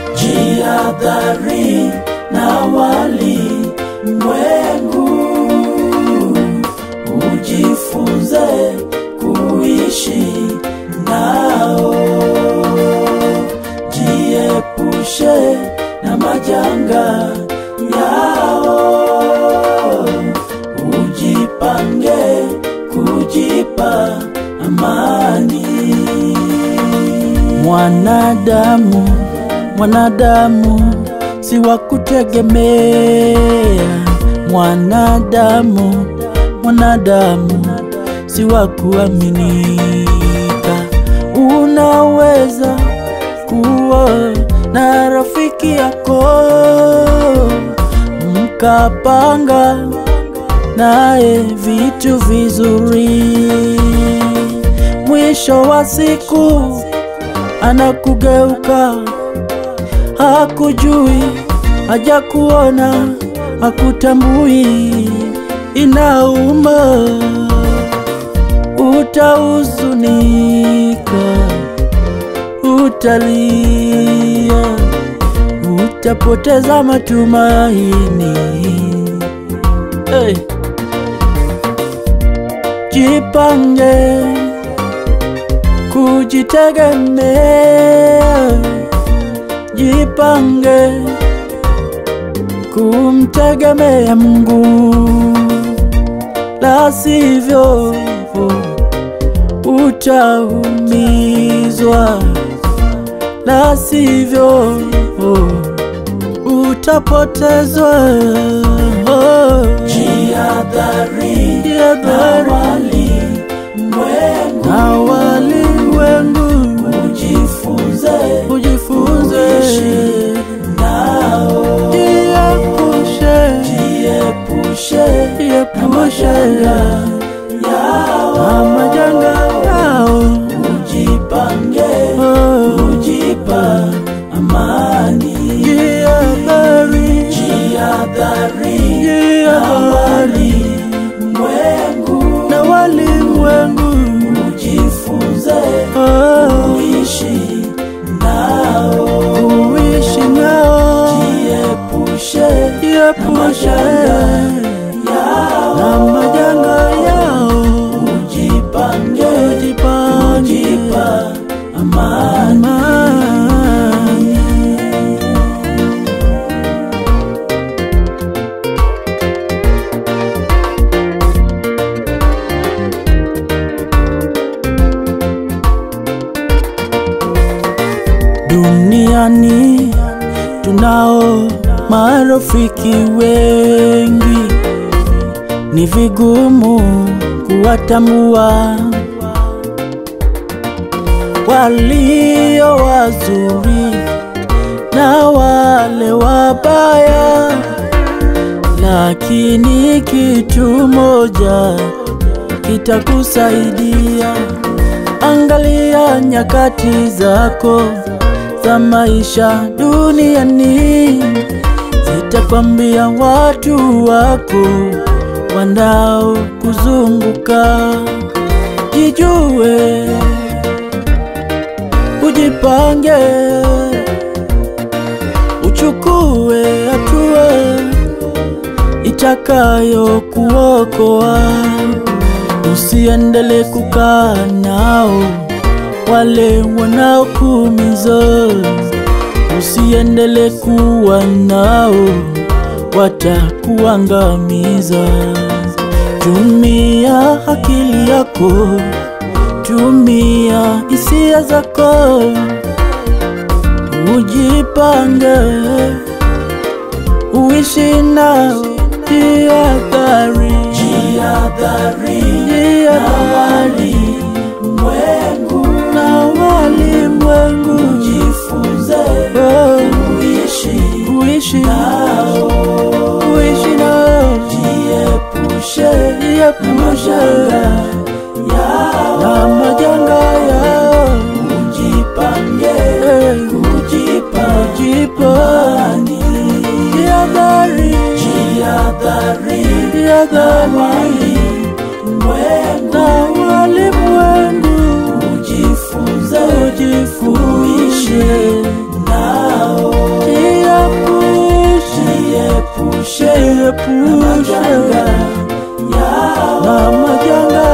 jihadhari na wali mwengu, ujifunze kuishi nao, jiepushe na majanga yao, ujipange kujipa amani. Mwanadamu, mwanadamu si wa kutegemea. Mwanadamu, mwanadamu si wa kuaminika. Unaweza kuwa na rafiki yako mkapanga naye vitu vizuri, mwisho wa siku anakugeuka, hakujui, hajakuona, hakutambui, inauma, utahuzunika, utalia, utapoteza matumaini. Hey. Jipange kujitegemea, jipange kumtegemea Mungu, la sivyo utaumizwa, la sivyo utapotezwa. Jihadhari na walimwengu, na walimwengu, ujifunze, ujifunze kuishi nao, jiepushe, jiepushe, jiepushe na majanga yao, ujipange, ujipa amani, jihadhari, jihadhari, jihadhari mwengu na walimwengu, ujifunze kuishi nao, kuishi nao, jiepushe, jiepushe na majanga yao, ujipange, ujipange, ujipa amani. Duniani tunao marafiki wengi, ni vigumu kuwatambua walio wazuri na wale wabaya, lakini kitu moja kitakusaidia. Angalia nyakati zako za maisha duniani, zitakwambia watu wako wanaokuzunguka. Jijue, ujipange, uchukue hatua itakayo kuokoa. Usiendele kukaa nao wale wanaokuumiza, usiendele kuwa nao, watakuangamiza. Tumia akili yako, tumia hisia zako, ujipange, uishi nao. Jihadhari, jihadhari, jihadhari mwengu na walimwengu, jifunze kuishi kuishi nao, kuishi nao, jiepushe jiepushe na majanga yao, ujipange kujipa jipani, jihadhari jihadhari jihadhari na walimwengu, ujifunze ujifuishe nao jiepushe Jiepushe na majanga yao na majanga